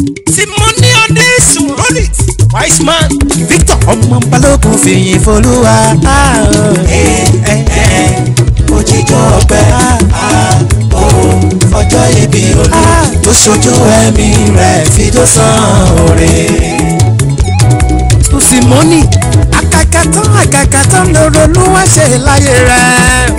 Simoni Adesu roll it. Wise man. Victor ọmọ balógun fìyìn folúwa. òjijì ọpẹ́ ọjọ́ ìbí olú tó ṣojú ẹ̀mí rẹ̀ fi tó san oore. Simoni akakatán akakatán lóró ló wá ṣe láyé rẹ̀.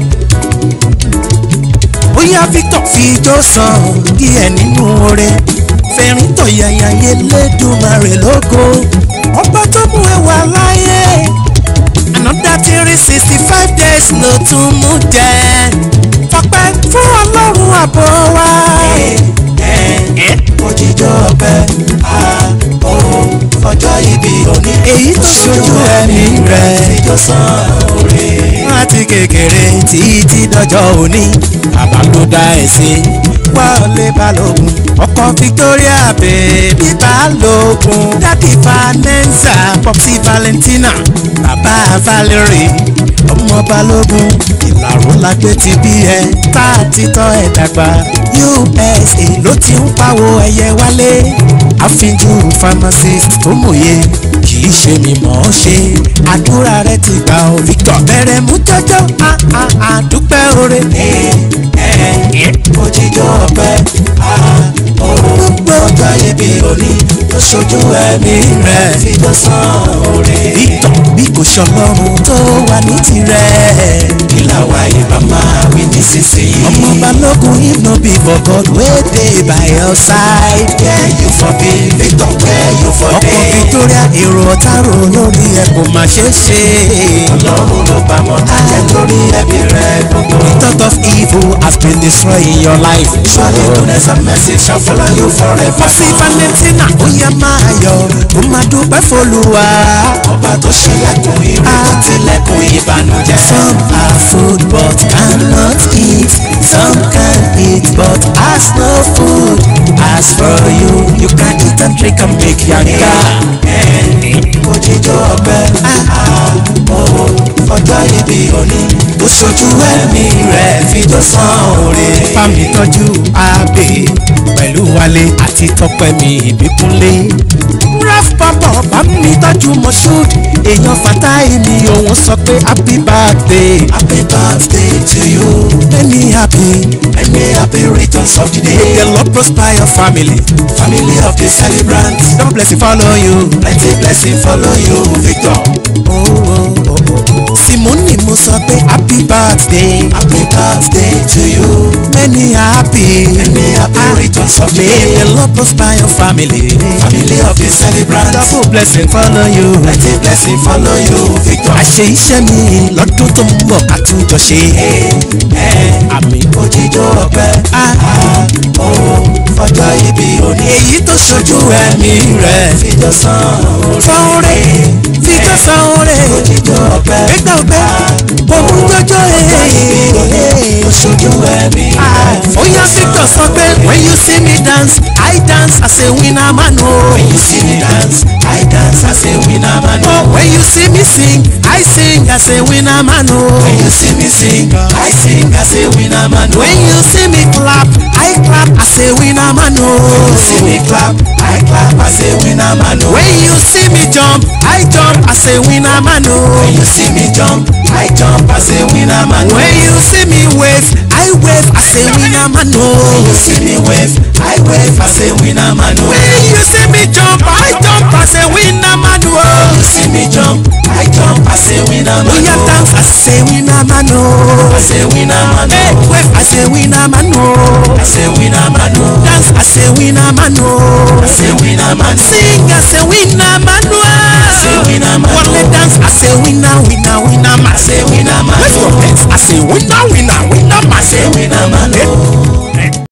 Bóyá Victor fi ijó san díẹ̀ nínú oore. Fẹ̀rín tọ̀yàyà yé lẹ́dùnmarè lógo. Ọba tó mú ẹ wà láyé. Another three sixty five days ló tún mú jẹ. Fọpẹ́ fún Ọlọ́run àbọ̀ wa. òjijì ọpẹ́ ọjọ́ ìbí òní Èyí tó ṣojú ẹ̀mí rẹ̀. fi tó san oore. láti kékeré títí dọjọ́ òní bàbá ló dá ẹ̀ sí. wọlé balógun ọkọ victoria bèbí balógun dádì vanessa popsi valentina bàbá valerie ọmọ balógun ìlàró la gbé ti bí ẹ tá a ti tọ́ ẹ dàgbà usa ló ti ń pawó ẹyẹ wálé àfínjú pharmacist tó mòye kì í ṣe mi mọ̀ ọ́ ṣe àdúrà rẹ ti gbà ó victor bẹ̀rẹ̀ mú jọjọ́ a a a dúpẹ́ oore. òjijì ọpẹ́ ọjọ́ ìbí òní tó ṣojú ẹ̀mí rẹ̀ fi tó san oore. victor bí kò ṣọlọ́run tó wà ní tirẹ̀. ìlà wa ìbá máa wí nísinsìnyí. ọmọ balógun if no be for god wey dey by your side. where you for be victor where you for ọkọ dey. victoria èrò ọ̀tárò lórí ẹ̀ kò má ṣe é ṣe. ọlọ́run ló bá mọ́ tájẹ́ lórí ẹbí rẹ̀ gbogbo. the thought of evil has been destroying your life. surely goodness and mercy shall follow you forever. Pọ́sí Valentina ó yẹ máa yọ̀ ó máa dúpẹ́ f'Olúwa. ọba tó ṣílẹ̀kùn ire tó tilẹ̀kùn ìbànújẹ́. Some are food but cannot eat. Some can eat but has no food. As for you, you can eat and drink and make yanga. òjijì ọpẹ́ ọjọ́ ìbí òní tó ṣojú ẹ̀mí rẹ̀ fi tó san oore. Fámi tọ́jú Abe pẹ̀lú Wálé àti Tọ́pẹ́ mi ìbíkúnlé. Raf Papa bá mi tọ́jú Moshood. Èèyàn Fatai mi òun sọ pé happy birthday. happy birthday to you Many happy. many happy returns of the May day. the Lord prosper your family. family of the celebrants Double blessing follow you. plenty blessing follow you victor. Oh, oh, oh, oh. Simoni mo sọ pé happy birthday. happy birthday to you Many happy. many happy returns of the May day. the Lord prosper your family. family of the celebrants Double blessing follow you. plenty blessing follow you victor. Àṣe iṣẹ́ mi lọ́dún tó ń bọ̀ ká tún jọ ṣe. Àmì òjijì ọpẹ́ ọjọ́ ìbí òní èyí tó ṣojú ẹ̀mí rẹ̀. fi tó san oore. Fọ́nrẹ́ fi tó san oore. òjijì ọpẹ́ Gbégbá ọgbẹ́ òun jọjọ́ ee. oṣojú ẹ̀mí rẹ̀. Oya Victor sọ pé when you see me dance, I dance as a winner man o. When you see me dance, I dance as a winner man. Oh, when you see me sing, I sing as a winner man o. When you see me sing, I sing as a winner man. When you see me clap, I clap as a winner man o. you see me clap, I clap as a winner man. When you see me jump, I jump as a winner man o. When you see me jump, I jump as a winner man. When you see me wave, I wave as a winner man o. When you see me wave, I wave as a winner man. When you see me jump, I jump as a winner man o. When you see me jump, I jump as a winner man. Oya dance as a winner man o. as a winner man. Hey, wave as a winner man o. as a winner man. Dance as a winner man o. as a winner man. Sing as a winner man o. as a winner man. Wale dance as a winner winner winner man. as a winner man. Wave your hands as a winner winner winner man. as a winner man.